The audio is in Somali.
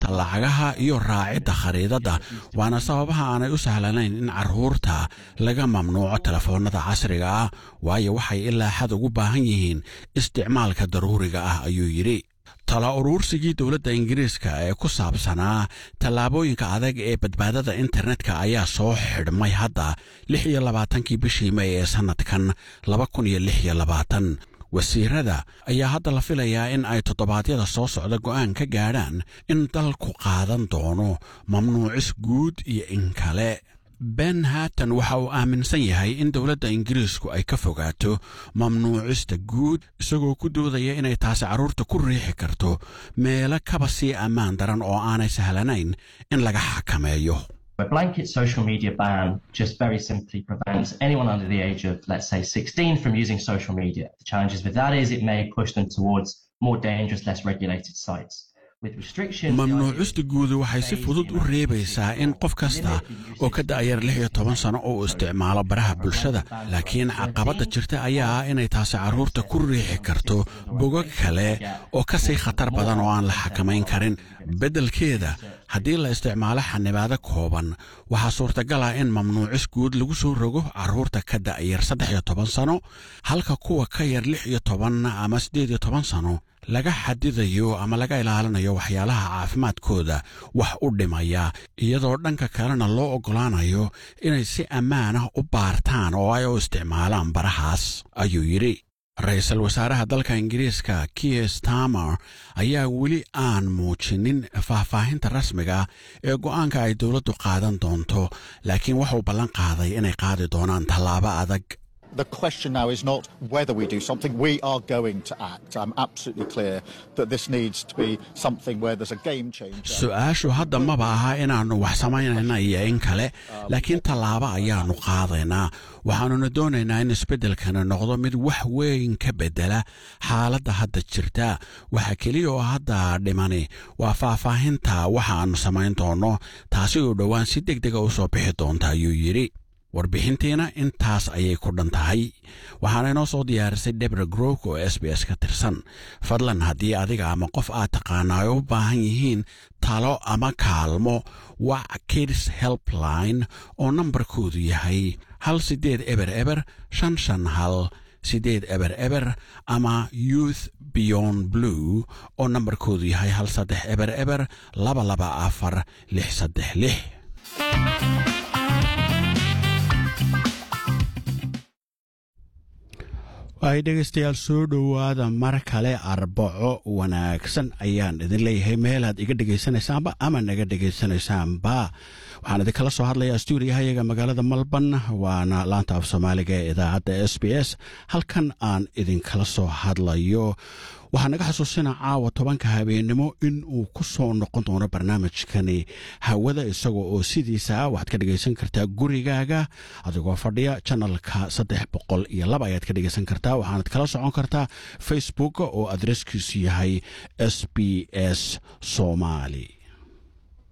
lacagaha iyo raacidda khariidadda waana sababaha aanay u sahlanayn in carruurta laga mamnuuco telefoonnada casriga ah waayo waxay ilaa xad ugu baahan yihiin isticmaalka daruuriga ah ayuu yidhi tala uruursigii dowladda ingiriiska ee ku saabsanaa tallaabooyinka adag ee badbaadada internetka ayaa soo xidhmay hadda lix iyo labaatankii bishii may ee sannadkan laba kun iyo lix iyo labaatan wasiirada ayaa hadda la filayaa in ay toddobaadyada soo socda go'aan ka gaadhaan in dalku qaadan doono mamnuucis guud iyo in kale ben haatan waxa uu aaminsan yahay in dowladda ingiriisku ay ka fogaato mamnuucista guud isagoo ku doodaya inay taasi carruurta ku riixi karto meelo kaba sii ammaan daran oo aanay sahlanayn in laga xakameeyo A blanket social media ban just very simply prevents anyone under the age of, let's say, 16 from using social media. The challenges with that is it may push them towards more dangerous, less regulated sites. mamnuucista guudu waxay si fudud u reebaysaa in qof kasta oo ka da'yar lix iyo toban sano oo isticmaalo baraha bulshada laakiin caqabadda jirta ayaa ah inay taasi carruurta ku riixi karto bogag kale oo ka sii khatar badan oo aan la xakamayn karin beddelkeeda haddii la isticmaalo xanibaado kooban waxaa suurtagal ah in mamnuucis guud lagu soo rogo carruurta ka da'yar saddex iyo toban sano halka kuwa ka yar lix iyo toban ama siddeed iyo toban sano laga xadidayo ama laga ilaalinayo waxyaalaha caafimaadkooda wax u dhimaya iyadoo dhanka kalena loo oggolaanayo inay si ammaan ah u baartaan oo ay u isticmaalaan barahaas ayuu yidhi ra-iisul wasaaraha dalka ingiriiska kier stamer ayaa weli aan muujinin faahfaahinta rasmiga ee go'aanka ay dowladdu qaadan doonto laakiin wuxuu ballan qaaday inay qaadi doonaan tallaabo adag The question now is not whether we do something, we are going to act. I'm absolutely clear that this needs to be something where there's a game changer. su-aashu hadda maba aha inaannu wax samaynayna iyo in kale laakiin tallaabo ayaannu qaadaynaa waxaannuna doonaynaa in isbeddelkani noqdo mid wax weyn ka beddela xaaladda hadda jirta waxa keliya oo hadda dhimani waa faahfaahinta waxa aannu samayn doonno taasi oo dhowaan si deg dega u soo bixi doonta ayuu yidhi warbixintiina intaas ayay ku dhan tahay waxaana inoo soo diyaarisay debra grok oo s b s ka tirsan fadlan haddii adiga ama qof aad taqaana ay u baahan yihiin talo ama kaalmo wac kids helpline oo nambarkoodu yahay hal siddeed eber eber shan shan hal siddeed eber eber ama youth beyond blue oo nambarkoodu yahay hal saddex eber eber laba laba afar lix saddex lix ay dhegaystayaal soo dhowaada mar kale arbaco wanaagsan ayaan idin leeyahay meelaad iga dhegaysanaysaanba ama naga dhegaysanaysaanba waxaan idinkala soo hadlayaa stuudiyahayaga magaalada malban waana laanta af soomaaliga ee idaacadda s b s halkan aan idinkala soo hadlayo waxaa naga xasuusina caawa tobanka habeennimo in uu ku soo noqon doono barnaamijkani hawada isaga oo sidiisa waxaad ka dhegaysan kartaa gurigaaga adigoo fadhiya janalka saddex boqol iyo laba ayaad ka dhegaysan kartaa waxaanad kala socon kartaa facebook oo adreskiisu yahay s b s somali